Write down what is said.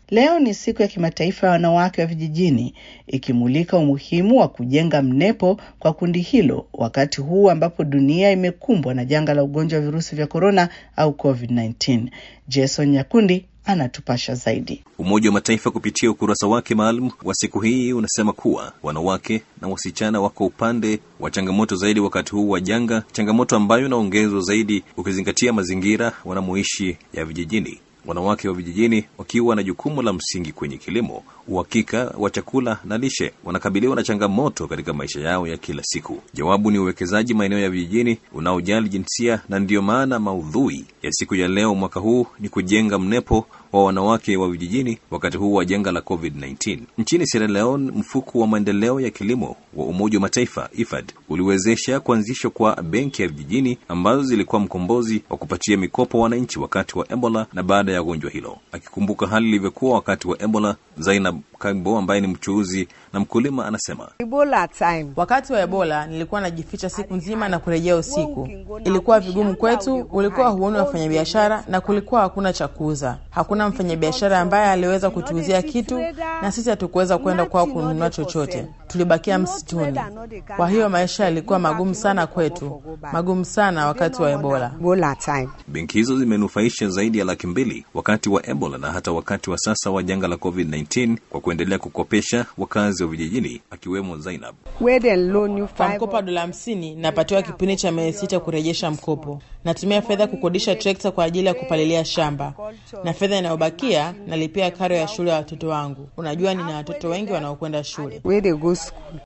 Leo ni siku ya kimataifa ya wanawake wa vijijini, ikimulika umuhimu wa kujenga mnepo kwa kundi hilo wakati huu ambapo dunia imekumbwa na janga la ugonjwa wa virusi vya korona au COVID-19. Jason Nyakundi anatupasha zaidi. Umoja wa Mataifa kupitia ukurasa wake maalum wa siku hii unasema kuwa wanawake na wasichana wako upande wa changamoto zaidi wakati huu wa janga, changamoto ambayo inaongezwa zaidi ukizingatia mazingira wanamoishi ya vijijini. Wanawake wa vijijini wakiwa na jukumu la msingi kwenye kilimo, uhakika wa chakula na lishe, wanakabiliwa na changamoto katika maisha yao ya kila siku. Jawabu ni uwekezaji maeneo ya vijijini unaojali jinsia, na ndiyo maana maudhui ya siku ya leo mwaka huu ni kujenga mnepo wa wanawake wa vijijini wakati huu wa janga la COVID-19. Nchini Sierra Leone, mfuko wa maendeleo ya kilimo wa Umoja wa Mataifa IFAD uliwezesha kuanzishwa kwa benki ya vijijini ambazo zilikuwa mkombozi wa kupatia mikopo wananchi wakati wa Ebola na baada ya gonjwa hilo. Akikumbuka hali ilivyokuwa wakati wa Ebola, Zainab Kagbo ambaye ni mchuuzi na mkulima anasema, Ebola time. Wakati wa Ebola nilikuwa najificha siku nzima na kurejea usiku. Ilikuwa vigumu kwetu, ulikuwa huoni wafanyabiashara na kulikuwa hakuna cha kuuza. Hakuna mfanyabiashara ambaye aliweza kutuuzia kitu, na sisi hatukuweza kwenda kwao kununua chochote. Tulibakia msituni. Kwa hiyo maisha yalikuwa magumu sana kwetu, magumu sana wakati wa Ebola. Ebola time. benki hizo zimenufaisha zaidi ya laki mbili wakati wa Ebola na hata wakati wa sasa wa janga la COVID-19 kwa kuendelea kukopesha wakazi wa vijijini akiwemo Zainab. Where they loan you Kwa five. mkopo wa dola hamsini napatiwa kipindi cha miezi sita kurejesha mkopo. Natumia fedha kukodisha trekta kwa ajili ya kupalilia shamba, na fedha inayobakia nalipia karo ya shule ya watoto wangu. Unajua, nina watoto wengi wanaokwenda shule. Where they go school.